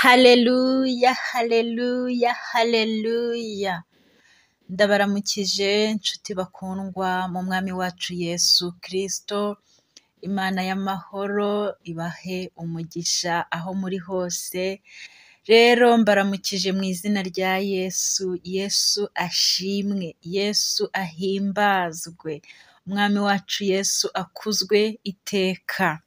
Haleluya, haleluya, haleluya. Ndabaramukije nshuti bakundwa mu mwami wacu Yesu Kristo, Imana y'amahoro ibahe umugisha aho muri hose. Rero mbaramukije mu izina rya Yesu, Yesu ashimwe, Yesu ahimbazwe, umwami wacu Yesu akuzwe iteka.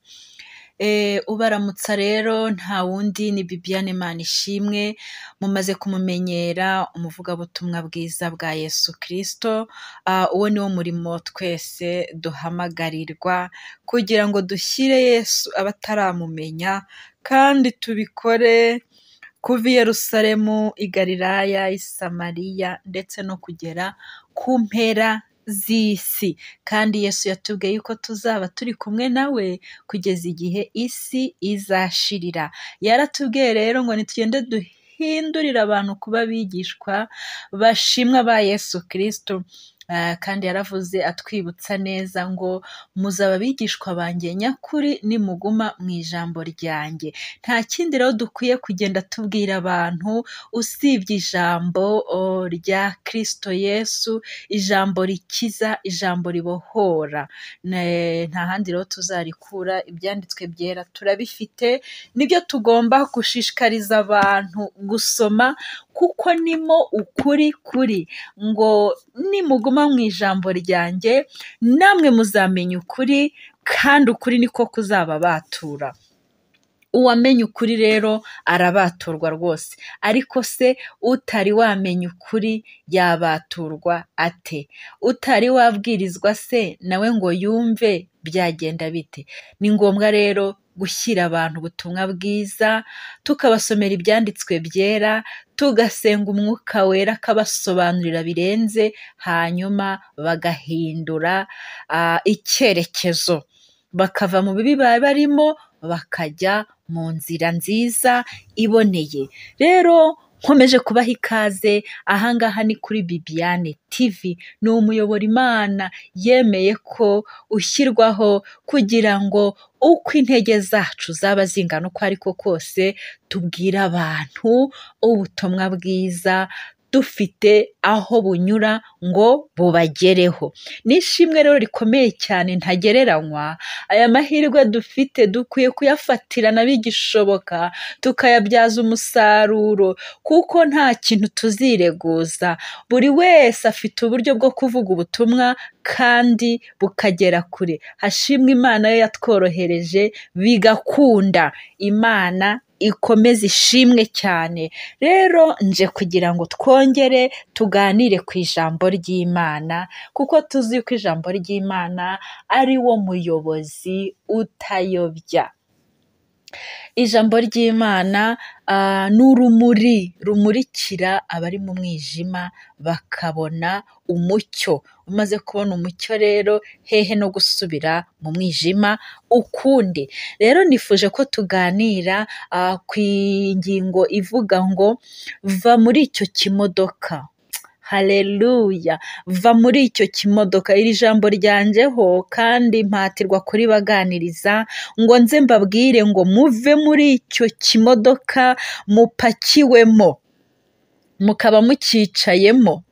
Eh, ubaramutsa rero nta wundi ni Bibiane Manishimwe mumaze kumumenyera umuvugabutumwa bwiza bwa Yesu Kristo, Ah, uwo ni wo murimo twese duhamagarirwa kugira ngo dushyire Yesu abataramumenya kandi tubikore kuva i Yerusalemu, i Galilaya, i Samariya ndetse no kugera ku mpera z'isi kandi Yesu yatubwiye yuko tuzaba turi kumwe nawe kugeza igihe isi izashirira. Yaratubwiye rero ngo nitugende duhindurire abantu kuba abigishwa bashimwa ba Yesu Kristo. Ah, kandi yaravuze atwibutsa neza ngo muzaba abigishwa banjye nyakuri nimuguma mu ijambo ryanjye. Nta kindi rero dukwiye kugenda tubwira abantu usibye ijambo o, rya Kristo Yesu, ijambo rikiza, ijambo ribohora. Ne- Nta handi rero tuzarikura, ibyanditswe byera turabifite, nibyo tugomba gushishikariza abantu gusoma kuko nimo ukuri kuri ngo nimuguma mu ijambo ryanjye namwe muzamenya ukuri kandi ukuri niko kuzababatura uwamenya ukuri rero arabaturwa rwose ariko se utari wamenya ukuri yabaturwa ate utari wabwirizwa se nawe ngo yumve byagenda bite ni ngombwa rero gushyira abantu ubutumwa bwiza tukabasomera ibyanditswe byera tugasenga umwuka wera akabasobanurira birenze hanyuma bagahindura ah, icyerekezo bakava mu bibi baba barimo bakajya mu nzira nziza iboneye rero nkomeje kubaha ikaze ahangaha ni kuri Bibiane TV ni umuyoboro Imana yemeye ko ushyirwaho kugira ngo uko intege zacu zaba zingana uko ariko kose tubwire abantu ubutumwa bwiza dufite aho bunyura ngo bubagereho ni ishimwe rero rikomeye cyane ntagereranywa aya mahirwe dufite dukwiye kuyafatirana bigishoboka tukayabyaza umusaruro kuko nta kintu tuzireguza buri wese afite uburyo bwo kuvuga ubutumwa kandi bukagera kure hashimwe imana yo yatworohereje bigakunda imana ikomeze ishimwe cyane rero nje kugira ngo twongere tuganire ku ijambo ry'imana kuko tuzi ko ijambo ry'imana ari wo muyobozi utayobya ijambo ry'imana ah, ni urumuri rumurikira abari mu mwijima bakabona umucyo umaze kubona umucyo rero hehe no gusubira mu mwijima ukundi rero nifuje ko tuganira ah, ku ngingo ivuga ngo va muri icyo kimodoka Haleluya va muri icyo kimodoka iri jambo ryanjyeho kandi mpatirwa kuribaganiriza ngo nze mbabwire ngo muve muri icyo kimodoka mupakiwemo mukaba mucyicayemo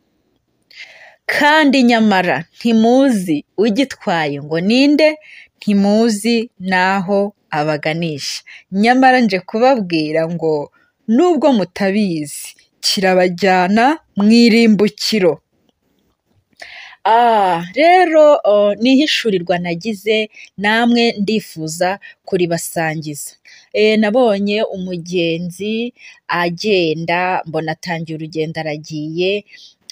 kandi nyamara ntimuzi ugitwaye ngo ninde ntimuzi n'aho abaganisha nyamara nje kubabwira ngo nubwo mutabizi kirabajyana mu irimbukiro Ah, rero oh, ni ihishurirwa nagize namwe ndifuza kuribasangiza. E, nabonye umugenzi agenda mbona atangiye urugendo aragiye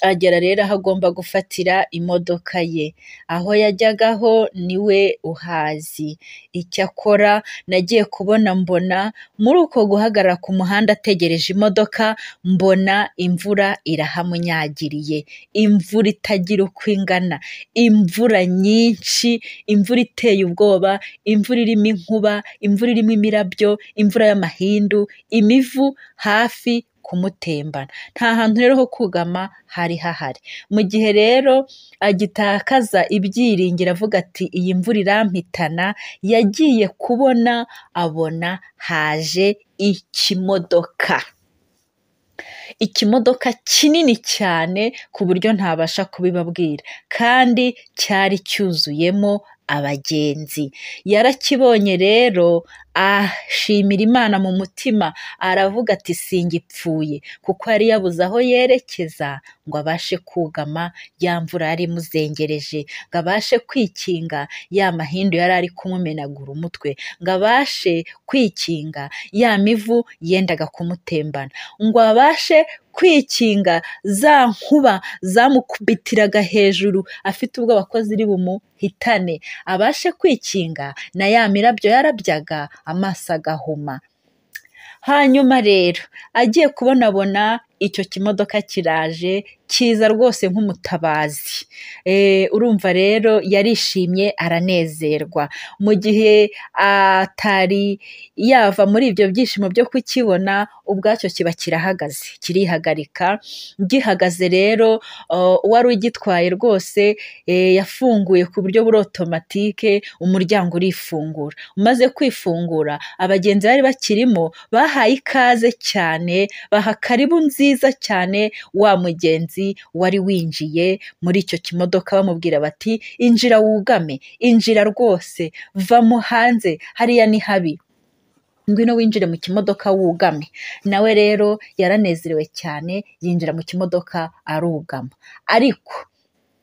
agera rero aho agomba gufatira imodoka ye aho yajyagaho niwe uhazi icyakora nagiye kubona mbona muri uko guhagarara ku muhanda ategereje imodoka mbona imvura irahamunyagiriye imvura itagira uko ingana imvura nyinshi imvura iteye ubwoba imvura irimo inkuba imvura irimo imirabyo imvura y'amahindu imivu hafi kumutembana nta hantu rero ho kugama hari hahari mu gihe rero agitakaza ibyiringiro avuga ati iyi mvura irampitana yagiye kubona abona haje ikimodoka ikimodoka kinini cyane ku buryo ntabasha kubibabwira kandi cyari cyuzuyemo abagenzi yarakibonye rero ashimira imana mu mutima aravuga ati singipfuye kuko yari yabuze aho yerekeza ngo abashe kugama ya mvura yari imuzengereje ngo abashe kwikinga ya mahindu yari ari kumumenagura umutwe ngo abashe kwikinga ya mivu yendaga kumutembana ngo abashe kwikinga za nkuba zamukubitiraga hejuru afite ubwoba ko ziri bumuhitane abashe kwikinga na ya mirabyo yarabyaga amaso agahuma hanyuma rero agiye kubonabona icyo kimodoka kiraje kiza rwose nk'umutabazi urumva rero yarishimye aranezerwa mu gihe atari yava muri ibyo byishimo byo kukibona ubwacyo kiba kirahagaze kirihagarika gihagaze rero uwari ugitwaye rwose yafunguye ku buryo buri otomatike umuryango urifungura umaze kwifungura abagenzi bari bakirimo bahaye ikaze cyane baha karibu nziza cyane wa mugenzi wari winjiye muri icyo kimodoka bamubwira bati injira wugame injira rwose vamo hanze hariya ni habi ngwino winjire mu kimodoka wugame nawe rero yaranezerewe cyane yinjira mu kimodoka arugama ariko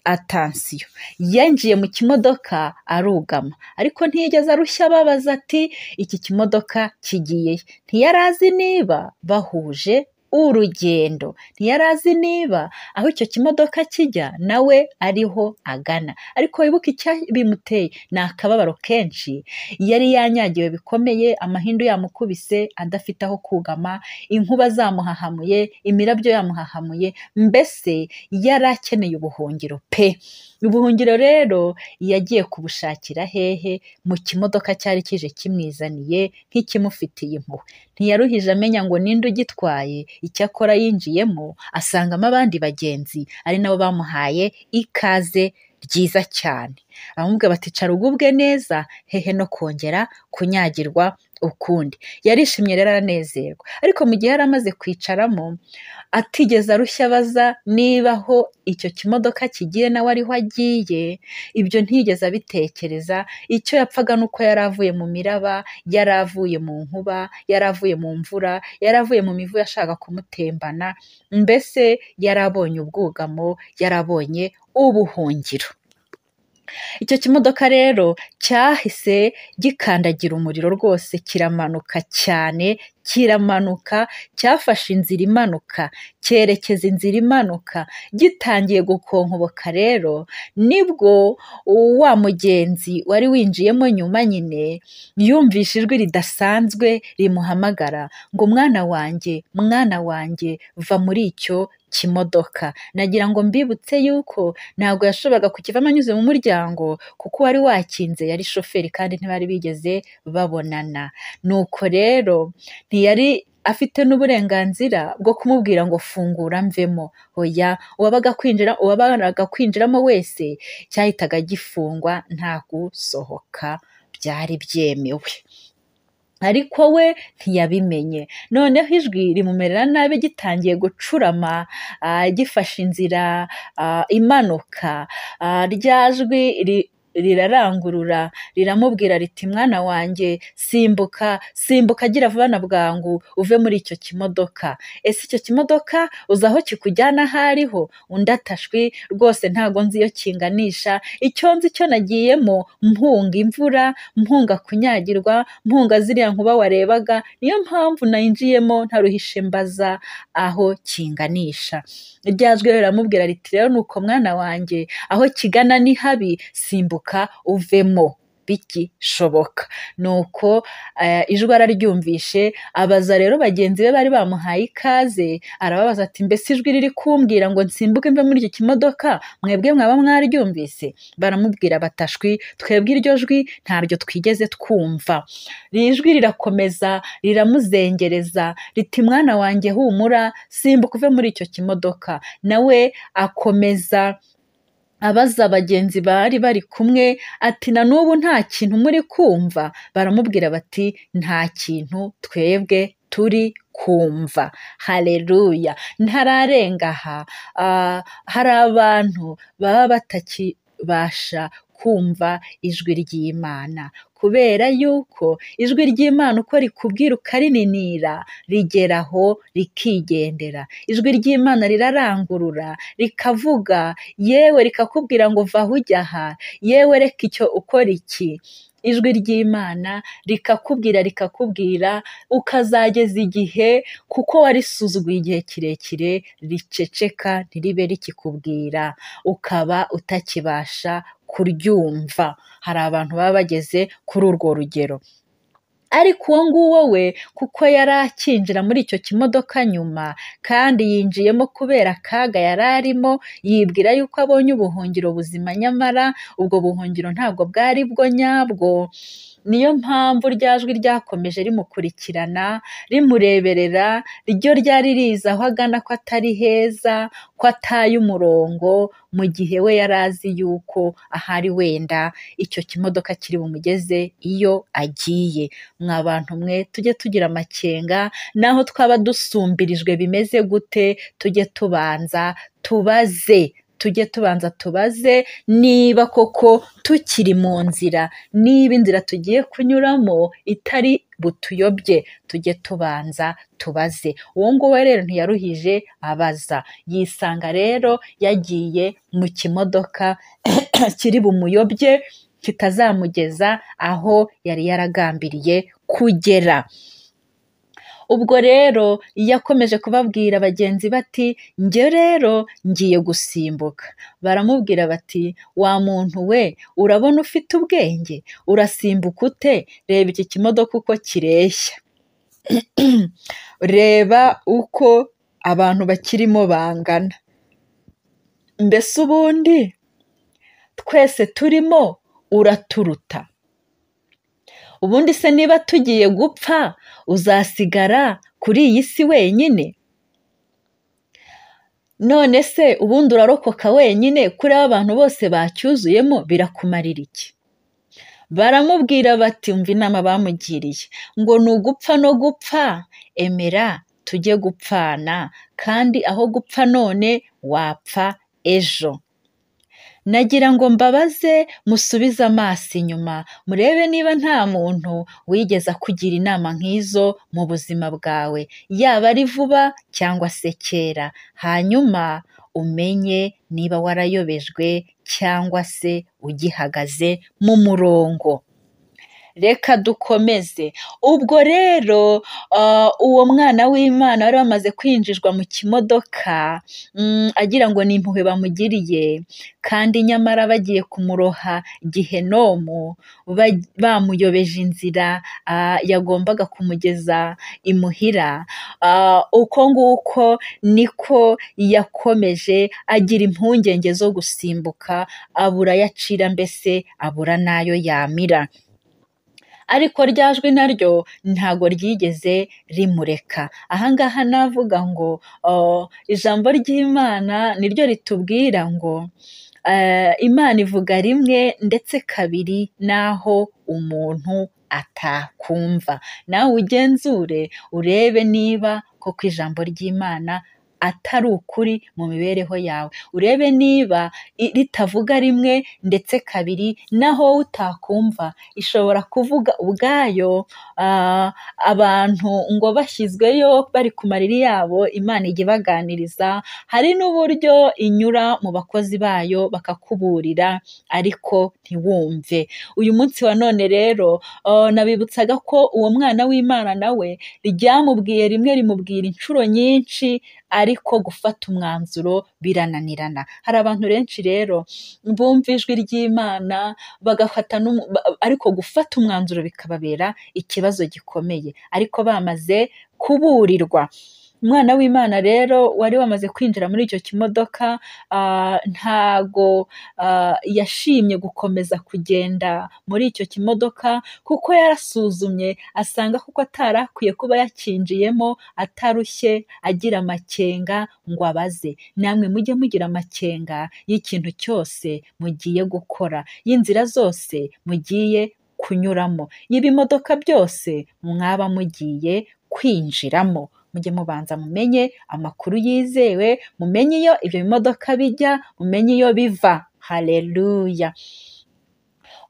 atansiyo yinjiye mu kimodoka arugama ariko ntiyigeze arushya ababaza ati iki kimodoka kigiye ntiyarazi niba bahuje urugendo ntiyari azi niba aho icyo kimodoka kijya nawe ariho agana ariko wibuke icyo bimuteye ni akababaro kenshi yari yanyagiwe bikomeye amahindu yamukubise adafite aho kugama inkuba zamuhahamuye imirabyo yamuhahamuye mbese yari akeneye ubuhungiro pe ubuhungiro rero yagiye kubushakira hehe mu kimodoka cyari kije kimwizaniye nk'ikimufitiye impuhwe ntiyaruhije amenya ngo ninde ugitwaye icyakora yinjiyemo asangamo abandi bagenzi ari nabo bamuhaye ikaze ryiza cyane abamubwira bati cara ugubwe neza hehe no kongera kunyagirwa ukundi yarishimye rero aranezerwa ariko mu gihe yari amaze kwicaramo atigeze arushya abaza niba aho icyo kimodoka kigiye nawe ariho agiye ibyo ntiyigeze abitekereza icyo yapfaga ni uko yari avuye mu miraba yari avuye mu nkuba yari avuye mu mvura yari avuye mu mivu yashaka kumutembana mbese yari abonye ubwugamo yari abonye ubuhungiro icyo kimodoka rero cyahise gikandagira umuriro rwose kiramanuka cyane kiramanuka cyafashe inzira imanuka cyerekeza inzira imanuka gitangiye gukonkoboka rero nibwo wa mugenzi wari winjiyemo nyuma nyine yumvishe ijwi ridasanzwe rimuhamagara ngo mwana wanjye mwana wanjye va muri icyo kimodoka nagira ngo mbibutse yuko ntabwo yashoboraga kukivamo anyuze mu muryango kuko uwari wakinze yari shoferi kandi ntibari bigeze babonana nuko rero ntiyari afite n'uburenganzira bwo kumubwira ngo fungura mvemo oya uwabaga kwinjira uwabaraga kwinjiramo wese cyahitaga gifungwa nta gusohoka byari byemewe ariko we ntiyabimenye noneho ijwi rimumerera nabi gitangiye gucurama gifashe inzira imanuka rya jwi rirarangurura riramubwira riti mwana wanjye simbuka simbuka agira vuba na bwangu uve muri icyo kimodoka ese icyo kimodoka uzi aho kikujyana aho ariho undi atashwi rwose ntago nzi iyo kinganisha icyo nzi cyo nagiyemo mpunga imvura mpunga kunyagirwa mpunga ziriya nkuba warebaga niyo mpamvu nayinjiyemo ntaruhishe mbaza aho kinganisha ryajwi riramubwira riti rero nuko mwana wanjye aho kigana ni habi simbuka uvemo bigishoboka nuko ijwi araryumvishe abaza rero bagenzi be bari bamuhaye ikaze arababaza ati mbese ijwi riri kumbwira ngo nsimbuke mve muri iki kimodoka mwebwe mwaba mwaryumvise baramubwira batashwi twebwe iryo jwi ntaryo twigeze twumva iri jwi rirakomeza riramuzengereza riti mwana wanjye humura simbuka uve muri icyo kimodoka nawe akomeza abaza bagenzi bari bari kumwe ati na n'ubu nta kintu muri kumva baramubwira bati nta kintu twebwe turi kumva hareruya ntararenga aha hari abantu baba batakibasha kumva ijwi ry'imana kubera yuko ijwi ry'imana uko rikubwira ukarininira rigeraho rikigendera ijwi ry'imana rirarangurura rikavuga yewe rikakubwira ngo va aho ujya aha yewe reka icyo ukora iki ijwi ry'imana rikakubwira rikakubwira ukazageza igihe kuko warisuzuguye igihe kirekire riceceka ntiribe rikikubwira ukaba utakibasha kuryumva hari abantu baba bageze kuri urwo rugero ariko uwo nguwo we kuko yari akinjira muri icyo kimodoka nyuma kandi yinjiyemo kubera akaga yari arimo yibwira yuko abonye ubuhungiro buzima nyamara ubwo buhungiro ntabwo bwari bwo nyabwo niyo mpamvu rya jwi ryakomeje rimukurikirana rimureberera ryo ryari riza aho agana ko atari heza ko ataye umurongo mu gihe we yari azi yuko ahari wenda icyo kimodoka kiri bumugeze iyo agiye mwa bantu mwe tujye tugira amakenga naho twaba dusumbirijwe bimeze gute tujye tubanza tubaze tujye tubanza tubaze niba koko tukiri mu nzira niba inzira tugiye kunyuramo itari butuyobye tujye tubanza tubaze uwo nguwo rero ntiyaruhije abaza yisanga rero yagiye mu kimodoka kiri bumuyobye kitazamugeza aho yari yaragambiriye kugera ubwo rero yakomeje kubabwira bagenzi bati njye rero ngiye gusimbuka baramubwira bati wa muntu we urabona ufite ubwenge urasimbuka ute reba iki kimodoka uko kireshya reba uko abantu bakirimo bangana mbese ubundi twese turimo uraturuta ubundi se niba tugiye gupfa uzasigara kuri iyi si wenyine none se ubundi urarokoka wenyine kuri aba bantu bose bacyuzuyemo birakumarira iki baramubwira bati umva inama bamugiriye ngo ni ugupfa no gupfa emera tujye gupfana kandi aho gupfa none wapfa ejo nagira ngo mbabaze musubize amaso inyuma murebe niba nta muntu wigeze akugira inama nk'izo mu buzima bwawe yaba ari vuba cyangwa se kera hanyuma umenye niba warayobejwe cyangwa se ugihagaze mu murongo reka dukomeze ubwo rero uwo mwana w'imana wari wamaze kwinjizwa mu kimodoka agira ngo ni impuhwe bamugiriye kandi nyamara bagiye kumuroha gihenomu bamuyobeje inzira yagombaga kumugeza imuhira uko nguko niko yakomeje agira impungenge zo gusimbuka abura ayacira mbese abura n'ayo yamira ariko rya jwi naryo ntago ryigeze rimureka ahangaha navuga ngo ijambo ry'imana niryo ritubwira ngo imana ivuga rimwe ndetse kabiri n'aho umuntu atakumva nawe ugenzure urebe niba koko ijambo ry'imana atari ukuri mu mibereho yawe urebe niba ritavuga rimwe ndetse kabiri naho utakumva ishobora kuvuga ubwayo abantu ngo bashyizweyo bari ku mariri yabo imana ijya ibaganiriza hari n'uburyo inyura mu bakozi bayo bakakuburira ariko ntiwumve uyu munsi wa none rero nabibutsaga ko uwo mwana w'imana nawe ryamubwiye rimwe rimubwira inshuro nyinshi ariko gufata umwanzuro birananirana hari abantu benshi rero bumva ijwi ry'imana bagafata ariko gufata umwanzuro bikababera ikibazo gikomeye ariko bamaze kuburirwa umwana w'imana rero wari wamaze kwinjira muri icyo kimodoka ntago yashimye gukomeza kugenda muri icyo kimodoka kuko yarasuzumye asanga kuko atari akwiye kuba yakinjiyemo atarushye agira amakenga ngo abaze namwe mujye mugira amakenga y'ikintu cyose mugiye gukora y'inzira zose mugiye kunyuramo y'ibimodoka byose mwaba mugiye kwinjiramo mujye mubanza mumenye amakuru yizewe mumenye iyo ibyo bimodoka bijya mumenye iyo biva hareruya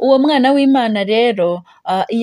uwo mwana w'imana rero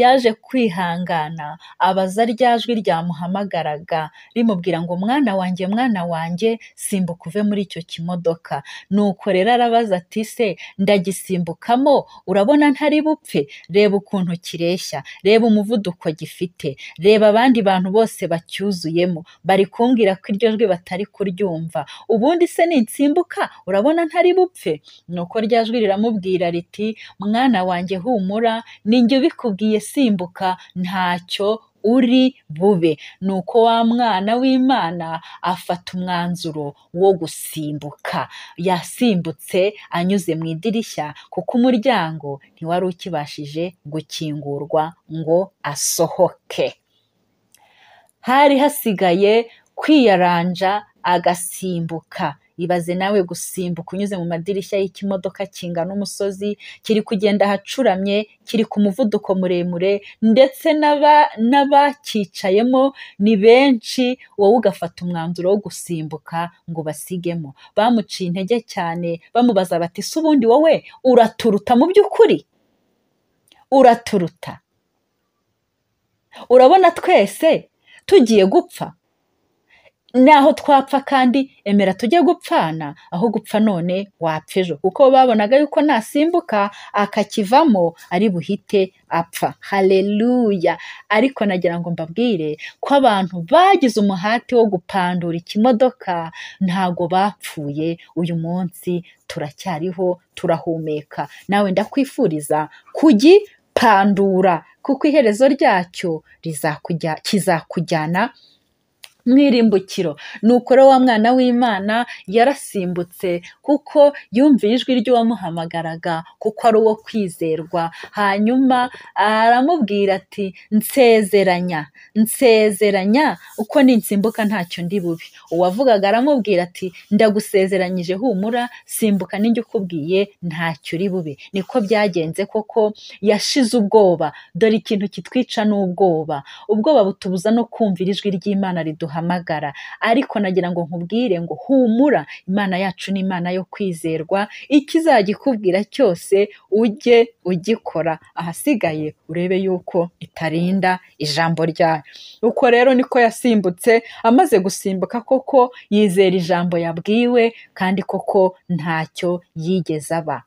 yaje kwihangana abaza rya jwi ryamuhamagaraga rimubwira ngo mwana wanjye mwana wanjye simbuka uve muri icyo kimodoka nuko rero arabaza ati se ndagisimbukamo urabona ntari bupfe reba ukuntu kireshya reba umuvuduko gifite reba abandi bantu bose bacyuzuyemo bari kumbwira ko iryo jwi batari kuryumva ubundi se ninsimbuka urabona ntari bupfe nuko rya jwi riramubwira riti mwana wanjye humura ninjye ubikubwiye simbuka ntacyo uri bube ni uko wa mwana w'imana afata umwanzuro wo gusimbuka yasimbutse anyuze mu idirishya kuko umuryango ntiwari ukibashije gukingurwa ngo asohoke hari hasigaye kwiyaranja agasimbuka ibaze nawe gusimbuka unyuze mu madirishya y'ikimodoka kingana umusozi kiri kugenda ahacuramye kiri ku muvuduko muremure ndetse n'abakicayemo ni benshi wowe ugafata umwanzuro wo gusimbuka ngo basigemo bamuciye intege cyane bamubaza bati si ubundi wowe uraturuta mu by'ukuri uraturuta urabona twese tugiye gupfa naho twapfa kandi emera tujye gupfana aho gupfa none wapfa ejo kuko babonaga yuko nasimbuka akakivamo ari buhite apfa hareruya ariko nagira ngo mbabwire ko abantu bagize umuhati wo gupandura ikimodoka ntago bapfuye uyu munsi turacyariho turahumeka nawe ndakwifuriza kugipandura kuko iherezo ryacyo kizakujyana mw'irimbukiro ni ukora wa mwana w'imana yarasimbutse kuko yumviye ijwi ry'uwamuhamagaraga kuko ari uwo kwizerwa hanyuma aramubwira ati nsezeranya nsezeranya uko ninsimbuka ntacyo ndi bubi uwavugaga aramubwira ati ndagusezeranyije humura simbuka n'injye ukubwiye ntacyo uri bube niko byagenze koko yashize ubwoba dore ikintu kitwica n'ubwoba ubwoba butubuza no kumvira ijwi ry'imana riduha duhamagara ariko nagira ngo nkubwire ngo humura imana yacu ni imana yo kwizerwa ikizagikubwira cyose ujye ugikora ahasigaye urebe yuko itarinda ijambo ryayo uko rero niko yasimbutse amaze gusimbuka koko yizera ijambo yabwiwe kandi koko ntacyo yigeze aba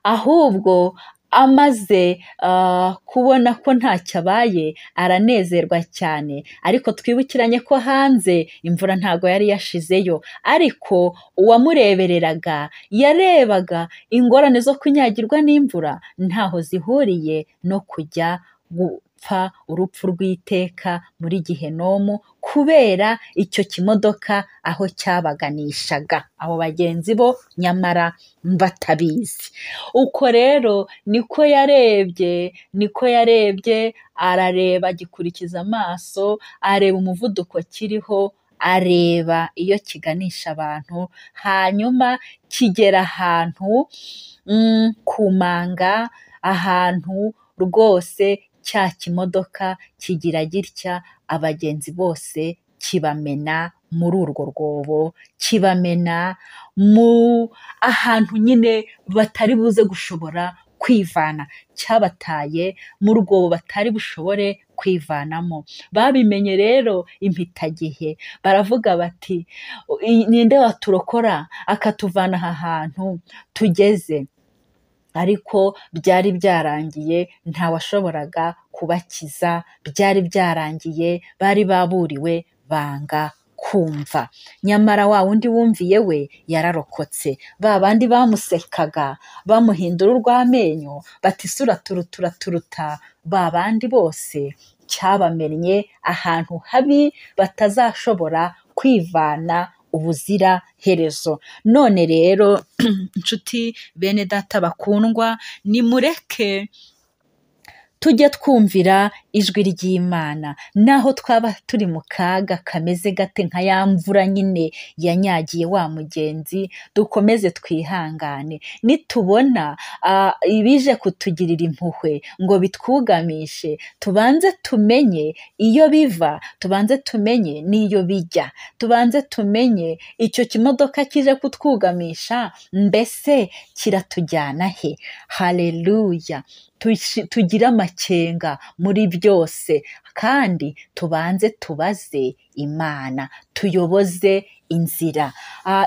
ahubwo amaze kubona ko ntacyo abaye aranezerwa cyane ariko twibukiranye ko hanze imvura ntago yari yashizeyo ariko uwamurebereraga yarebaga ingorane zo kunyagirwa n'imvura ntaho zihuriye no kujya gupfa urupfu rw'iteka muri gihenomu kubera icyo kimodoka aho cyabaganishaga abo bagenzi bo nyamara batabizi uko rero niko yarebye niko yarebye arareba agikurikiza amaso areba umuvuduko kiriho areba iyo kiganisha abantu hanyuma kigera ahantu ku manga ahantu rwose cya kimodoka kigira gitya abagenzi bose kibamena muri urwo rwobo kibamena mu ahantu nyine batari buze gushobora kwivana cyabataye mu rwobo batari bushobore kwivanamo babimenye rero impitagihe baravuga bati ninde waturokora akatuvana aha hantu tugeze ariko byari byarangiye ntawashoboraga kubakiza byari byarangiye bari baburiwe banga kumva nyamara wa wundi wumviye we yararokotse ba bandi bamusekaga bamuhindura urw'amenyo bati isura turutura turuta ba bandi bose cyabamennye ahantu habi batazashobora kwivana ubuzira herezo none rero inshuti bene data bakundwa nimureke tujye twumvira ijwi ry'imana naho twaba turi mu kaga kameze gate nka ya mvura nyine yanyagiye wa mugenzi dukomeze twihangane nitubona ibije kutugirira impuhwe ngo bitwugamishe tubanze tumenye iyo biva tubanze tumenye n'iyo bijya tubanze tumenye icyo kimodoka kije kutwugamisha mbese kiratujyana he hareruya tugire amakenga muri byose kandi tubanze tubaze imana tuyoboze inzira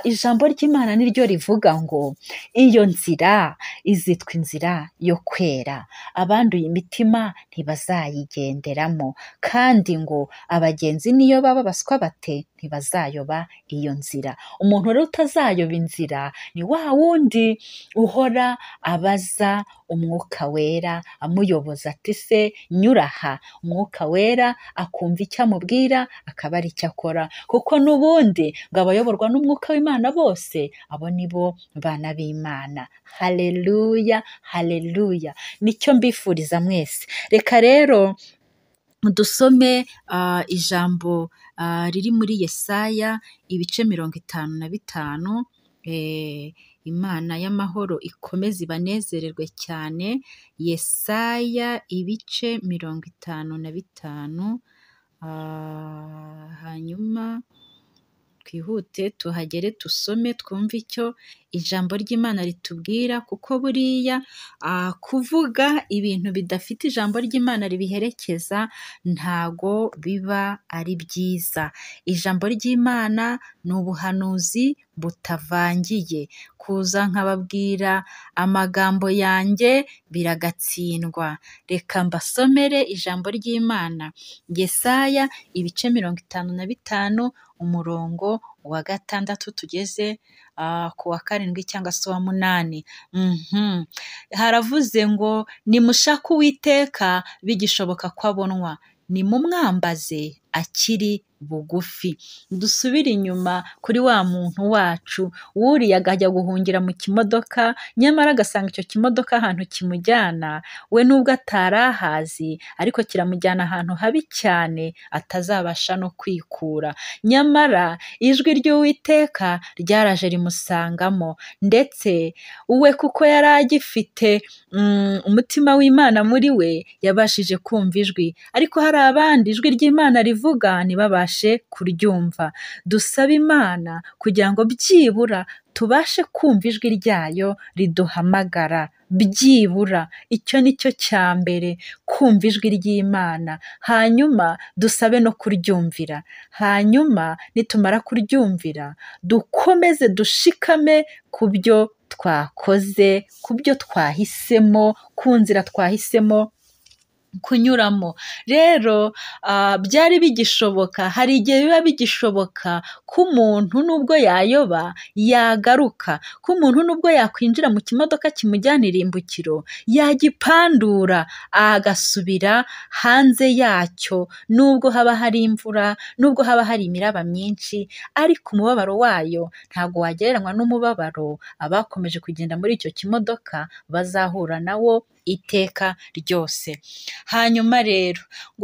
ijambo ry'imana niryo rivuga ngo iyo nzira izitwa inzira yo kwera abanduye imitima ntibazayigenderamo kandi ngo abagenzi niyo baba baswa bate ntibazayoba iyo nzira umuntu rero utazayoba inzira ni wa wundi uhora abaza umwuka wera amuyoboza ati se nyuraha umwuka wera akumva icyo amubwira akaba ari icyo akora kuko n'ubundi ngo abayoborwa n'umwuka w'imana bose abo ni bo bana b'imana hareruya hareruya nicyo mbifuriza mwese reka rero dusome ijambo riri muri yesaya ibice mirongo itanu na bitanu imana y'amahoro ikomeze ibanezererwe cyane yesaya ibice mirongo itanu na bitanu hanyuma twihute tuhagere dusome twumve icyo ijambo ry'imana ritubwira kuko buriya kuvuga ibintu bidafite ijambo ry'imana ribiherekeza ntago biba ari byiza ijambo ry'imana ni ubuhanuzi butavangiye kuza nkababwira amagambo yanjye biragatsindwa reka mbasomere ijambo ry'imana yesaya ibice mirongo itanu na bitanu umurongo wa gatandatu tugeze ku wa karindwi cyangwa se uwa munani haravuze ngo nimushake uwiteka bigishoboka ko abonwa nimumwambaze akiri bugufi dusubire inyuma kuri wa muntu wacu wuriya agajya guhungira mu kimodoka nyamara agasanga icyo kimodoka ahantu kimujyana we nubwo atari ahazi ariko kiramujyana ahantu habi cyane atazabasha no kwikura nyamara ijwi ry'uwiteka ryaraje rimusangamo ndetse we kuko yari agifite umutima w'imana muri we yabashije kumva ijwi ariko hari abandi ijwi ry'imana rivuga ntibabashe kuryumva dusaba imana kugira ngo byibura tubashe kumva ijwi ryayo riduhamagara byibura icyo ni cyo cya mbere kumva ijwi ry'imana hanyuma dusabe no kuryumvira hanyuma nitumara kuryumvira dukomeze dushikame ku byo twakoze ku byo twahisemo ku nzira twahisemo kunyuramo rero byari bigishoboka hari igihe biba bigishoboka ko umuntu nubwo yayoba yagaruka ko umuntu nubwo yakwinjira mu kimodoka kimujyana irimbukiro yagipandura agasubira hanze yacyo nubwo haba hari imvura nubwo haba hari imiraba myinshi ariko umubabaro wayo ntabwo wagereranywa n'umubabaro abakomeje kugenda muri icyo kimodoka bazahura nawo iteka ryose hanyuma rero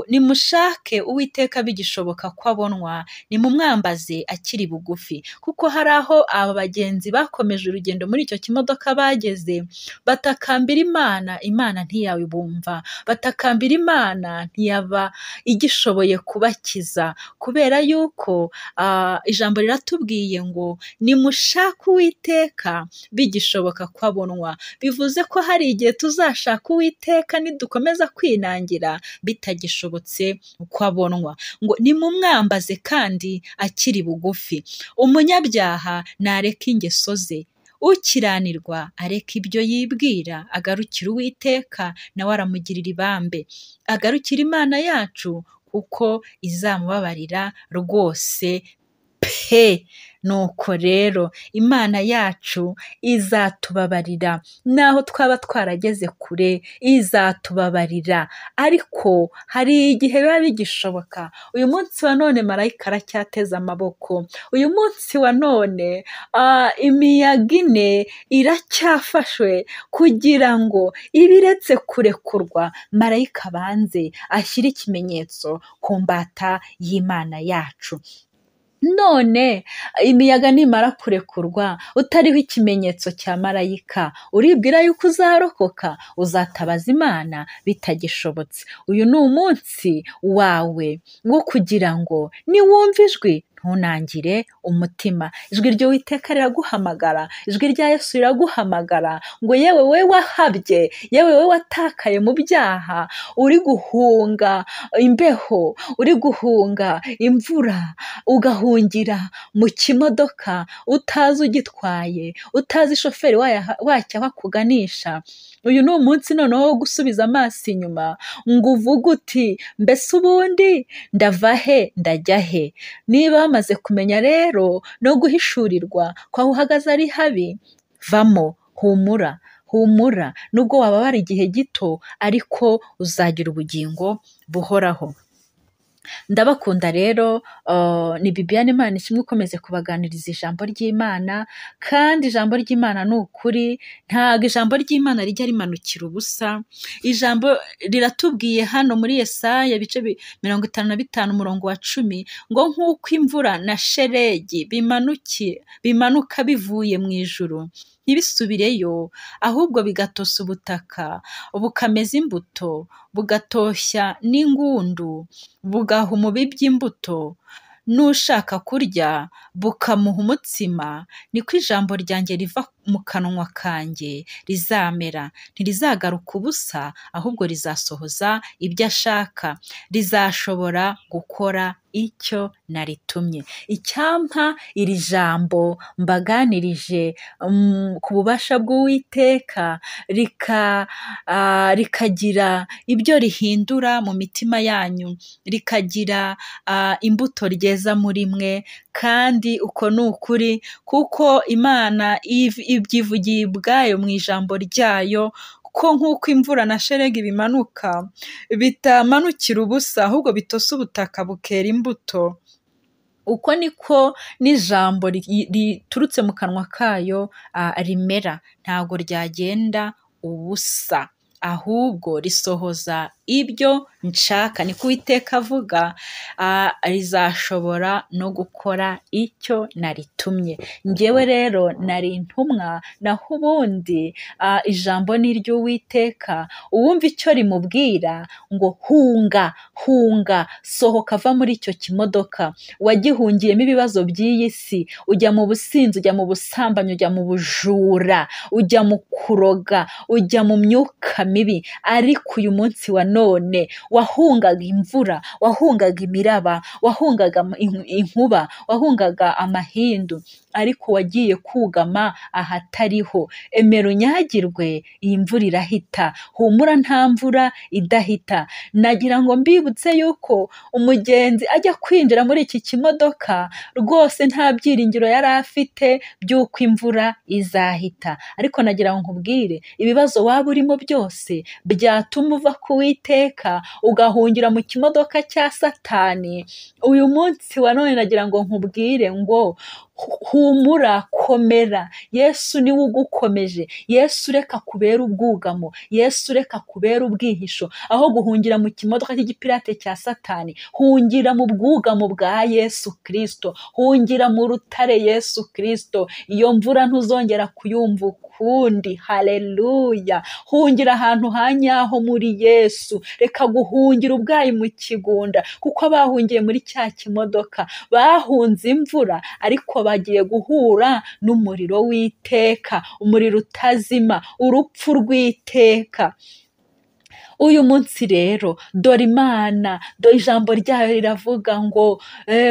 nimushake uwiteka bigishoboka ko abonwa nimumwambaze akiri bugufi kuko hari aho aba bagenzi bakomeje urugendo muri icyo kimodoka bageze batakambira imana imana ntiyabumva batakambira imana ntiyaba igishoboye kubakiza kubera yuko ijambo riratubwiye ngo nimushake uwiteka bigishoboka ko abonwa bivuze ko hari igihe tuzashaka uwiteka nidukomeza kwinangira bitagishobotse uko abonwa ngo nimumwambaze kandi akiri bugufi umunyabyaha ntareka ingeso ze ukiranirwa areka ibyo yibwira agarukira uwiteka nawe aramugirira ibambe agarukira imana yacu kuko izamubabarira rwose he nuko rero imana yacu izatubabarira naho twaba twarageze kure izatubabarira ariko hari igihe biba bigishoboka uyu munsi wa none marayika aracyateze amaboko uyu munsi wa none ah, imiyaga ine iracyafashwe kugira ngo ibiretse kurekurwa marayika abanze ashyire ikimenyetso ku mbata y'imana yacu none imiyaga nimara kurekurwa utariho ikimenyetso cya marayika uribwira yuko uzarokoka uzatabaza imana bitagishobotse uyu ni umunsi wawe wo kugira ngo niwumva ijwi ntunangire umutima ijwi ry'uwiteka riraguhamagara ijwi rya yesu riraguhamagara ngo yewe we wahabye yewe we watakaye mu byaha uri guhunga imbeho uri guhunga imvura ugahungira mu kimodoka utazi ugitwaye utazi shoferi waya- wacyo aho akuganisha uyu ni umunsi noneho wo gusubiza amaso inyuma ngo uvuge uti mbese ubundi ndava he ndajya he niba wamaze kumenya rero no guhishurirwa kwaho uhagaze ari habi vamo humura humura nubwo wababara igihe gito ariko uzagira ubugingo buhoraho ndabakunda rero uh, ni bibiyane imana kimwe ukomeze kubaganiriza ijambo ry'imana kandi ijambo ry'imana ni ukuri ntabwo ijambo ry'imana rijya rimanukira ubusa ijambo riratubwiye hano muri yesaya ibice bi- mirongo itanu na bitanu umurongo wa cumi ngo nk'uko imvura na sheregi bimanukiye bimanuka bivuye mu ijuru ntibisubireyo ahubwo bigatosa ubutaka bukameza imbuto bugatoshya n'ingundu bugaha umubi by'imbuto n'ushaka kurya bukamuha umutsima niko ijambo ryanjye riva mu kanwa kanjye rizamera ntirizagaruka ubusa ahubwo rizasohoza ibyo ashaka rizashobora gukora icyo naritumye icyampa iri jambo mbaganirije mm, ku bubasha bw'uwiteka rika ah, rikagira ibyo rihindura mu mitima yanyu rikagira ah, imbuto ryeza muri mwe kandi uko ni ukuri kuko imana iv- ibyivugiye ubwayo mu ijambo ryayo ko nk'uko imvura na sheregi bimanuka bitamanukira ubusa ahubwo bitosa ubutaka bukera imbuto uko niko n'ijambo ri- riturutse mu kanwa kayo ah, rimera ntabwo ryagenda ubusa ahubwo risohoza ibyo nshaka niko uwiteka avuga ah, rizashobora no gukora icyo naritumye ngewe rero nari intumwa naho ubundi ah, ijambo ni iry'uwiteka uwumva icyo rimubwira ngo hunga hunga sohoka ava muri icyo kimodoka wagihungiyemo ibibazo by'iyi si ujya mu businzi ujya mu busambanyi ujya mu bujura ujya mu kuroga ujya mu myuka mibi ariko uyu munsi wa none wahungaga imvura wahungaga imiraba wahungaga am- inku- inkuba wahungaga amahindu ariko wagiye kugama ahatariho emera unyagirwe iyi mvura irahita humura nta mvura idahita nagira ngo mbibutse yuko umugenzi ajya kwinjira muri iki kimodoka rwose nta byiringiro yari afite by'uko imvura izahita ariko nagira ngo nkubwire ibibazo waba urimo byose byatuma uva ku witeka ugahungira mu kimodoka cya satani uyu munsi wa none nagira ngo nkubwire ngo hu- humura komera yesu niwe ugukomeje yesu reka kubera ubwugamo yesu reka kubera ubwihisho aho guhungira mu kimodoka cy'igipirate cya satani hungira mu bwugamo bwa yesu kirisito hungira mu rutare yesu kirisito iyo mvura ntuzongera kuyumva ukundi haleluya hungira ahantu ha nyaho muri yesu reka guhungira ubwayi mu kigunda kuko bahungiye muri cya kimodoka bahunze imvura ariko bagiye guhura n'umuriro w'iteka umuriro utazima urupfu rw'iteka uyu munsi rero dore imana dore ijambo ryayo riravuga ngo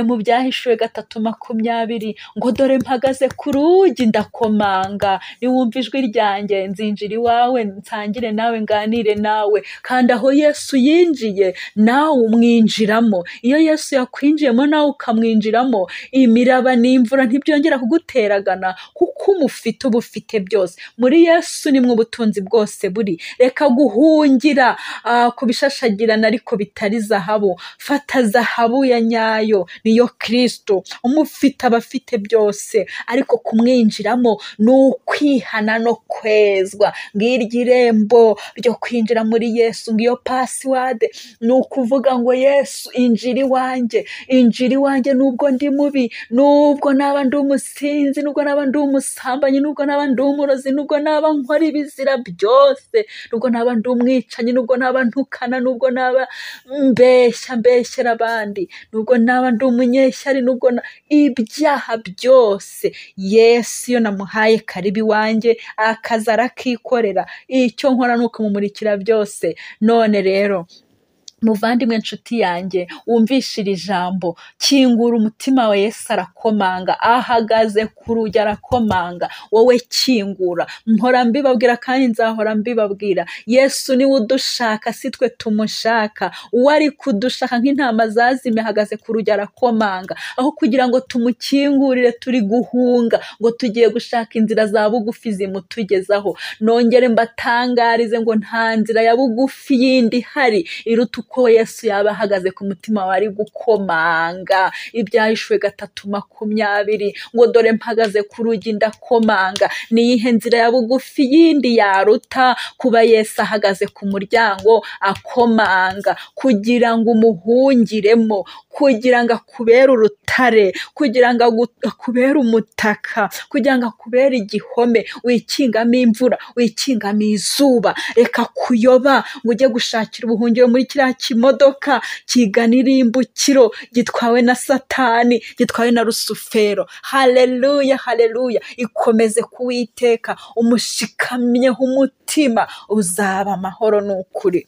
mu byahishuwe gatatu makumyabiri ngo dore mpagaze ku rugi ndakomanga niwumva ijwi ryanjye nzinjira iwawe nsangire nawe nganire nawe kandi aho yesu yinjiye nawe umwinjiramo iyo yesu yakwinjiyemo nawe ukamwinjiramo imiraba n'imvura ntibyongera kuguteragana kuko umufite uba ufite byose muri yesu nimwe ubutunzi bwose buri reka guhungira ah, ku bishashagirana ariko bitari zahabu fata zahabu ya nyayo niyo kristo umufite abafite byose ariko kumwinjiramo ni ukwihana no kwezwa ngiryo irembo ryo kwinjira muri yesu ngiyo pasiwade ni ukuvuga ngo yesu injira iwanjye injira iwanjye nubwo ndi mubi nubwo naba ndi umusinzi nubwo naba ndi umusambanyi nubwo naba ndi umurozi nubwo naba nkora ibizira byose nubwo naba ndi umwicanyi nubwo naba ntukana nubwo naba mbeshya mbeshyera abandi nubwo naba ndi umunyeshyari nubwo na... ibyaha byose yesu iyo namuhaye karibu iwanjye akaza arakikorera icyo nkora ni ukumumurikira byose none rero muvandimwe nshuti yanjye wumvishe iri jambo kingura umutima wa yesu arakomanga ahagaze ku rugi arakomanga wowe kingura mpora mbibabwira kandi nzahora mbibabwira yesu niwe udushaka si twe tumushaka uwo ari kudushaka nk'intama zazimye ahagaze ku rugi arakomanga aho kugira ngo tumukingurire turi guhunga ngo tugiye gushaka inzira za bugufi zimutugezaho nongere mbatangarize ngo nta nzira ya bugufi yindi ihari iruta uko yesu yaba ahagaze ku mutima wari gukomanga ibyahishwe gatatu makumyabiri ngo dore mpagaze ku rugi ndakomanga niyihe nzira ya bugufi yindi yaruta kuba yesu ahagaze ku muryango akomanga kugira ngo umuhungiremo kugira ngo akubere urutare kugira ngo agu- akubere umutaka kugira ngo akubere igihome wikingamo imvura wikingamo izuba reka kuyoba ngo ujye gushakira ubuhungiro muri kiriya kimodoka kigana irimbukiro gitwawe na satani gitwawe na rusufero haleluya haleluya ikomeze kuwiteka umushikamyeho umutima uzaba amahoro n'ukuri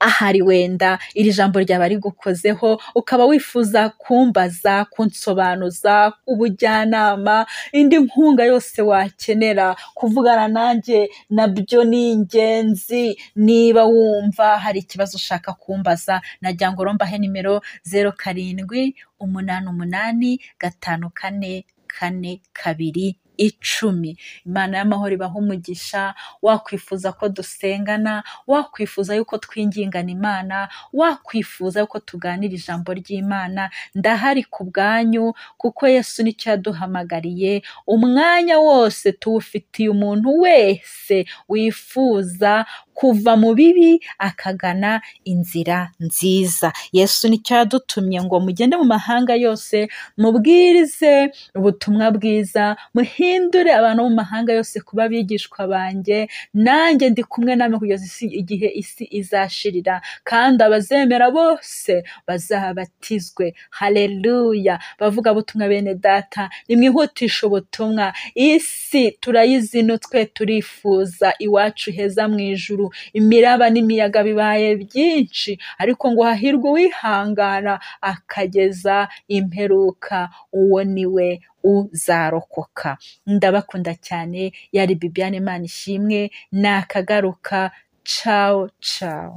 ahari wenda iri jambo ryaba rigukozeho ukaba wifuza kumbaza kunsobanuza ubujyanama indi nkunga yose wakenera kuvugana nanjye nabyo ni ingenzi niba wumva hari ikibazo ushaka kumbaza nagira ngo rombahe nimero zeru karindwi umunani umunani gatanu kane kane kabiri icumi imana y'amahoro ibaha umugisha wakwifuza ko dusengana wakwifuza yuko twingingana imana wakwifuza yuko tuganira ijambo ry'imana ndahari ku bwanyu kuko yesu nicyo yaduhamagariye umwanya wose tuwufitiye umuntu wese wifuza kuva mu bibi akagana inzira nziza yesu nicyo yadutumye ngo mugende mu mahanga yose mubwirize ubutumwa bwiza muhindure abantu bo mu mahanga yose kuba abigishwa banjye nanjye ndi kumwe namwe kugeza isi- igihe isi izashirira kandi abazemera bose bazabatizwe haleluya bavuga butumwa bene data nimwihutishe ubutumwa isi turayizi ino twe turifuza iwacu heza mu ijuru imiraba n'imiyaga bibaye byinshi ariko ngo hahirwe uwihangana akageza imperuka uwo ni we uzarokoka ndabakunda cyane yari bibiane imana ishimwe nakagaruka cawo cawo